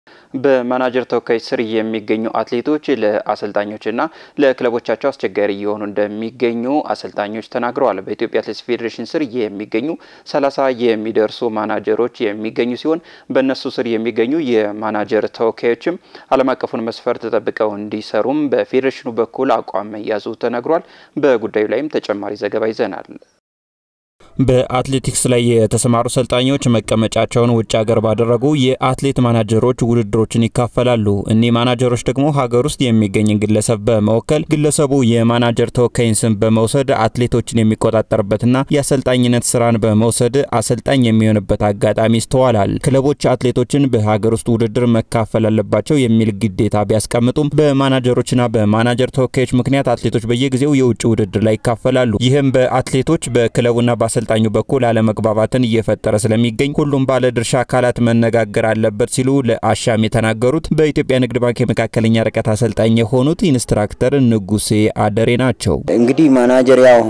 በማናጀር ተወካዮች ስር የሚገኙ አትሌቶች ለአሰልጣኞችና ለክለቦቻቸው አስቸጋሪ እየሆኑ እንደሚገኙ አሰልጣኞች ተናግረዋል። በኢትዮጵያ አትሌቲክስ ፌዴሬሽን ስር የሚገኙ ሰላሳ የሚደርሱ ማናጀሮች የሚገኙ ሲሆን በእነሱ ስር የሚገኙ የማናጀር ተወካዮችም ዓለም አቀፉን መስፈርት ተጠብቀው እንዲሰሩም በፌዴሬሽኑ በኩል አቋም መያዙ ተነግሯል። በጉዳዩ ላይም ተጨማሪ ዘገባ ይዘናል። በአትሌቲክስ ላይ የተሰማሩ ሰልጣኞች መቀመጫቸውን ውጭ ሀገር ባደረጉ የአትሌት ማናጀሮች ውድድሮችን ይካፈላሉ። እኒህ ማናጀሮች ደግሞ ሀገር ውስጥ የሚገኝን ግለሰብ በመወከል ግለሰቡ የማናጀር ተወካይን ስም በመውሰድ አትሌቶችን የሚቆጣጠርበትና የአሰልጣኝነት ስራን በመውሰድ አሰልጣኝ የሚሆንበት አጋጣሚ ይስተዋላል። ክለቦች አትሌቶችን በሀገር ውስጥ ውድድር መካፈል አለባቸው የሚል ግዴታ ቢያስቀምጡም በማናጀሮችና በማናጀር ተወካዮች ምክንያት አትሌቶች በየጊዜው የውጭ ውድድር ላይ ይካፈላሉ። ይህም በአትሌቶች በክለቡና በአሰልጣኙ በኩል አለመግባባትን እየፈጠረ ስለሚገኝ ሁሉም ባለድርሻ አካላት መነጋገር አለበት ሲሉ ለአሻም የተናገሩት በኢትዮጵያ ንግድ ባንክ የመካከለኛ ርቀት አሰልጣኝ የሆኑት ኢንስትራክተር ንጉሴ አደሬ ናቸው። እንግዲህ ማናጀር ያው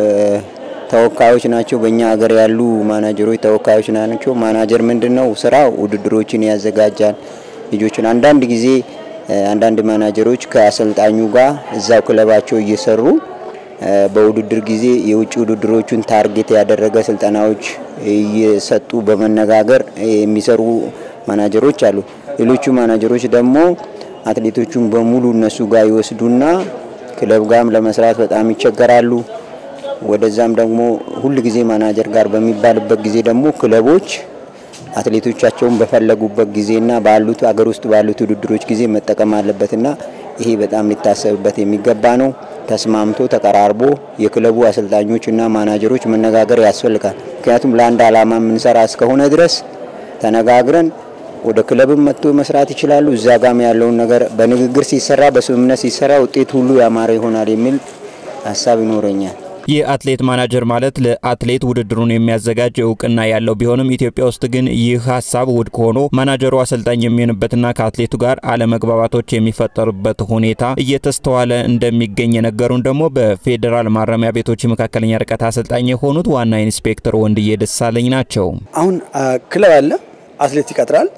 ተወካዮች ናቸው። በእኛ ሀገር ያሉ ማናጀሮች ተወካዮች ናቸው። ማናጀር ምንድን ነው ስራ ውድድሮችን ያዘጋጃል። ልጆችን አንዳንድ ጊዜ አንዳንድ ማናጀሮች ከአሰልጣኙ ጋር እዛው ክለባቸው እየሰሩ በውድድር ጊዜ የውጭ ውድድሮቹን ታርጌት ያደረገ ስልጠናዎች እየሰጡ በመነጋገር የሚሰሩ ማናጀሮች አሉ። ሌሎቹ ማናጀሮች ደግሞ አትሌቶቹን በሙሉ እነሱ ጋር ይወስዱና ክለብ ጋርም ለመስራት በጣም ይቸገራሉ። ወደዛም ደግሞ ሁል ጊዜ ማናጀር ጋር በሚባልበት ጊዜ ደግሞ ክለቦች አትሌቶቻቸውን በፈለጉበት ጊዜና ባሉት አገር ውስጥ ባሉት ውድድሮች ጊዜ መጠቀም አለበትና ይሄ በጣም ሊታሰብበት የሚገባ ነው። ተስማምቶ ተቀራርቦ የክለቡ አሰልጣኞችና ማናጀሮች መነጋገር ያስፈልጋል። ምክንያቱም ለአንድ ዓላማ የምንሰራ እስከሆነ ድረስ ተነጋግረን ወደ ክለብም መጥቶ መስራት ይችላሉ። እዛ ጋም ያለውን ነገር በንግግር ሲሰራ፣ በስምምነት ሲሰራ ውጤት ሁሉ ያማረ ይሆናል የሚል ሀሳብ ይኖረኛል። የአትሌት ማናጀር ማለት ለአትሌት ውድድሩን የሚያዘጋጅ እውቅና ያለው ቢሆንም ኢትዮጵያ ውስጥ ግን ይህ ሀሳብ ውድቅ ሆኖ ማናጀሩ አሰልጣኝ የሚሆንበትና ከአትሌቱ ጋር አለመግባባቶች የሚፈጠሩበት ሁኔታ እየተስተዋለ እንደሚገኝ የነገሩን ደግሞ በፌዴራል ማረሚያ ቤቶች መካከለኛ ርቀት አሰልጣኝ የሆኑት ዋና ኢንስፔክተር ወንድዬ ደሳለኝ ናቸው። አሁን ክለብ አለ፣ አትሌት ይቀጥራል፣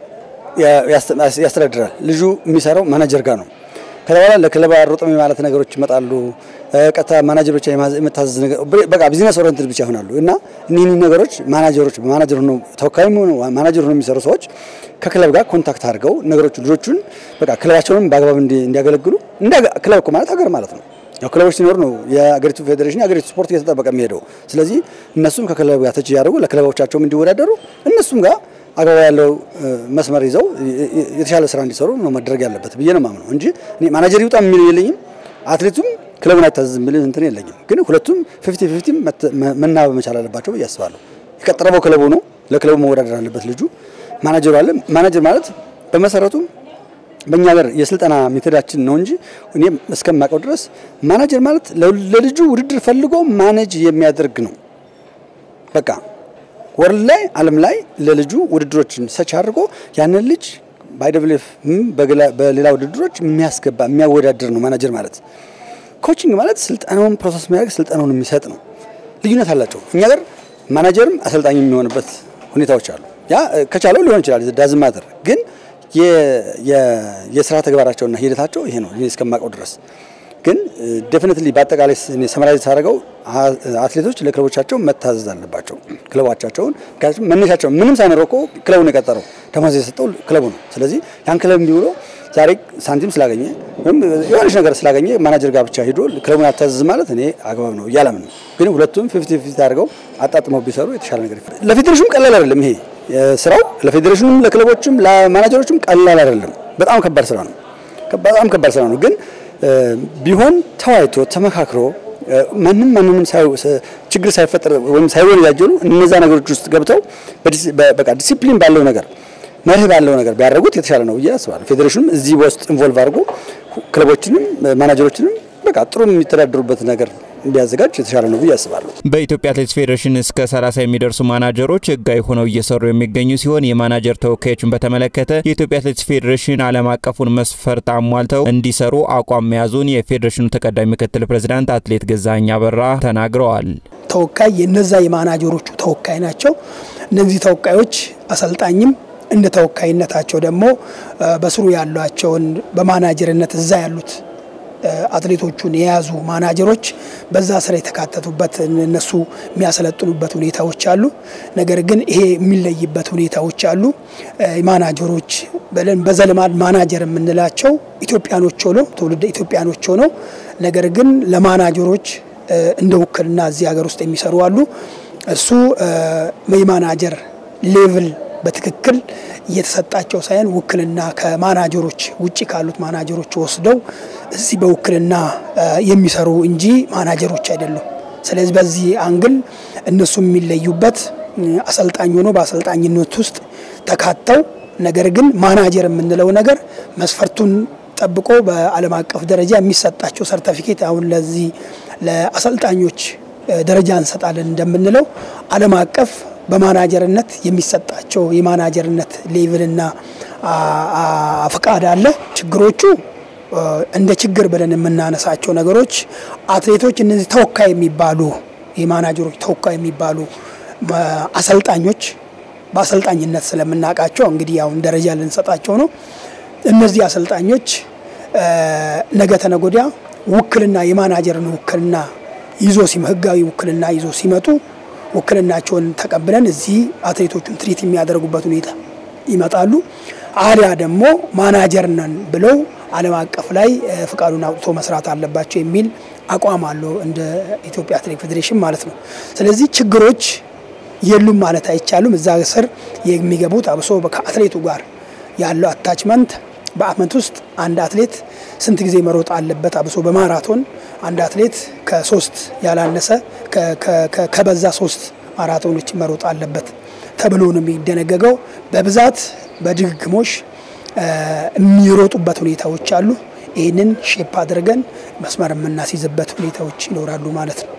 ያስተዳድራል። ልጁ የሚሰራው ማናጀር ጋር ነው። ከዛ በኋላ ለክለብ አሮጥም ማለት ነገሮች ይመጣሉ። ቀጥታ ማናጀር ብቻ የመታዘዝ ነገር በቃ ቢዝነስ ኦሪየንትድ ብቻ ይሆናሉ እና እኒህ ነገሮች ማናጀሮች ማናጀር ሆነው ተወካይም ሆነው ማናጀር ሆነው የሚሰሩ ሰዎች ከክለብ ጋር ኮንታክት አድርገው ነገሮቹ ልጆቹን በቃ ክለባቸውንም በአግባብ እንዲያገለግሉ ክለብ እኮ ማለት ሀገር ማለት ነው። ያው ክለቦች ሲኖር ነው የአገሪቱ ፌዴሬሽን የአገሪቱ ስፖርት እየተጠበቀ የሚሄደው። ስለዚህ እነሱም ከክለብ ጋር ተች እያደረጉ ለክለቦቻቸውም እንዲወዳደሩ እነሱም ጋር አግባብ ያለው መስመር ይዘው የተሻለ ስራ እንዲሰሩ ነው መደረግ ያለበት ብዬ ነው የማምነው እንጂ እኔ ማናጀር ይውጣ የሚል የለኝም። አትሌቱም ክለቡን አይታዘዝም የሚል እንትን የለኝም። ግን ሁለቱም ፊፍቲ ፊፍቲ መናበብ መቻል አለባቸው ብዬ አስባለሁ። የቀጠረበው ክለቡ ነው። ለክለቡ መወዳደር አለበት ልጁ። ማናጀሩ አለ። ማናጀር ማለት በመሰረቱ በእኛ ሀገር የስልጠና ሜቶዳችን ነው እንጂ እኔ እስከማውቀው ድረስ ማናጀር ማለት ለልጁ ውድድር ፈልጎ ማኔጅ የሚያደርግ ነው። በቃ ወርልድ ላይ ዓለም ላይ ለልጁ ውድድሮችን ሰች አድርጎ ያንን ልጅ በአይደብሌፍ በሌላ ውድድሮች የሚያስገባ የሚያወዳድር ነው ማናጀር ማለት። ኮቺንግ ማለት ስልጠናውን ፕሮሰስ የሚያደርግ ስልጠናውን የሚሰጥ ነው። ልዩነት አላቸው። እኛ ጋር ማናጀርም አሰልጣኝ የሚሆንበት ሁኔታዎች አሉ። ያ ከቻለው ሊሆን ይችላል ዳዝማተር ግን የስራ ተግባራቸውና ሂደታቸው ይሄ ነው እስከማውቀው ድረስ። ግን ዴፊኒትሊ በአጠቃላይ ሰመራይዝ ሳደርገው አትሌቶች ለክለቦቻቸው መታዘዝ አለባቸው። ክለቦቻቸውን ምክንያቱም መነሻቸው ምንም ሳይኖረው እኮ ክለቡን የቀጠረው ደሞዝ የሰጠው ክለቡ ነው። ስለዚህ ያን ክለብ እንዲውሎ ዛሬ ሳንቲም ስላገኘ ወይም የሆነች ነገር ስላገኘ ማናጀር ጋር ብቻ ሂዶ ክለቡን አታዘዝ ማለት እኔ አግባብ ነው እያለምን ነው። ግን ሁለቱም ፊፍቲ ፊፍቲ አድርገው አጣጥመው ቢሰሩ የተሻለ ነገር ይፈ ለፌዴሬሽኑም ቀላል አይደለም ይሄ ስራው ለፌዴሬሽኑም ለክለቦችም ለማናጀሮችም ቀላል አይደለም። በጣም ከባድ ስራ ነው። በጣም ከባድ ስራ ነው። ግን ቢሆን ተዋይቶ ተመካክሮ ማንም ማንንም ችግር ሳይፈጠር ወይም ሳይወነጃጀሉ እነዛ ነገሮች ውስጥ ገብተው በቃ ዲሲፕሊን ባለው ነገር መርህ ባለው ነገር ቢያደርጉት የተሻለ ነው ብዬ አስባለሁ። ፌዴሬሽኑም እዚህ ውስጥ ኢንቮልቭ አድርጎ ክለቦችንም ማናጀሮችንም በቃ ጥሩ የሚተዳደሩበት ነገር እንዲያዘጋጅ የተሻለ ነው ብዬ አስባለሁ። በኢትዮጵያ አትሌቲክስ ፌዴሬሽን እስከ 30 የሚደርሱ ማናጀሮች ህጋዊ ሆነው እየሰሩ የሚገኙ ሲሆን የማናጀር ተወካዮችን በተመለከተ የኢትዮጵያ አትሌቲክስ ፌዴሬሽን ዓለም አቀፉን መስፈርት አሟልተው እንዲሰሩ አቋም መያዙን የፌዴሬሽኑ ተቀዳሚ ምክትል ፕሬዚዳንት አትሌት ገዛኸኝ አበራ ተናግረዋል። ተወካይ የነዛ የማናጀሮቹ ተወካይ ናቸው። እነዚህ ተወካዮች አሰልጣኝም እንደ ተወካይነታቸው ደግሞ በስሩ ያሏቸውን በማናጀርነት እዛ ያሉት አትሌቶቹን የያዙ ማናጀሮች በዛ ስራ የተካተቱበት እነሱ የሚያሰለጥኑበት ሁኔታዎች አሉ። ነገር ግን ይሄ የሚለይበት ሁኔታዎች አሉ። ማናጀሮች በዘልማድ ማናጀር የምንላቸው ኢትዮጵያኖች ሆነው ትውልደ ኢትዮጵያኖች ሆነው ነገር ግን ለማናጀሮች እንደ ውክልና እዚህ ሀገር ውስጥ የሚሰሩ አሉ። እሱ የማናጀር ሌቭል በትክክል እየተሰጣቸው ሳይሆን ውክልና ከማናጀሮች ውጭ ካሉት ማናጀሮች ወስደው እዚህ በውክልና የሚሰሩ እንጂ ማናጀሮች አይደሉም። ስለዚህ በዚህ አንግል እነሱ የሚለዩበት አሰልጣኝ ሆኖ በአሰልጣኝነት ውስጥ ተካተው ነገር ግን ማናጀር የምንለው ነገር መስፈርቱን ጠብቆ በዓለም አቀፍ ደረጃ የሚሰጣቸው ሰርተፊኬት አሁን ለዚህ ለአሰልጣኞች ደረጃ እንሰጣለን እንደምንለው ዓለም አቀፍ በማናጀርነት የሚሰጣቸው የማናጀርነት ሌቭልና ፈቃድ አለ። ችግሮቹ እንደ ችግር ብለን የምናነሳቸው ነገሮች አትሌቶች እነዚህ ተወካይ የሚባሉ የማናጀሮች ተወካይ የሚባሉ አሰልጣኞች በአሰልጣኝነት ስለምናውቃቸው እንግዲህ አሁን ደረጃ ልንሰጣቸው ነው። እነዚህ አሰልጣኞች ነገ ተነጎዲያ ውክልና የማናጀርን ውክልና ይዞ ህጋዊ ውክልና ይዞ ሲመጡ ውክልናቸውን ተቀብለን እዚህ አትሌቶቹን ትሪት የሚያደርጉበት ሁኔታ ይመጣሉ። አሊያ ደግሞ ማናጀር ነን ብለው ዓለም አቀፍ ላይ ፍቃዱን አውጥቶ መስራት አለባቸው የሚል አቋም አለው እንደ ኢትዮጵያ አትሌቲክ ፌዴሬሽን ማለት ነው። ስለዚህ ችግሮች የሉም ማለት አይቻሉም። እዛ ስር የሚገቡት አብሶ ከአትሌቱ ጋር ያለው አታችመንት በአመት ውስጥ አንድ አትሌት ስንት ጊዜ መሮጥ አለበት? አብሶ በማራቶን አንድ አትሌት ከሶስት ያላነሰ ከበዛ ሶስት ማራቶኖች መሮጥ አለበት ተብሎ ነው የሚደነገገው። በብዛት በድግግሞሽ የሚሮጡበት ሁኔታዎች አሉ። ይህንን ሼፕ አድርገን መስመር የምናስይዝበት ሁኔታዎች ይኖራሉ ማለት ነው።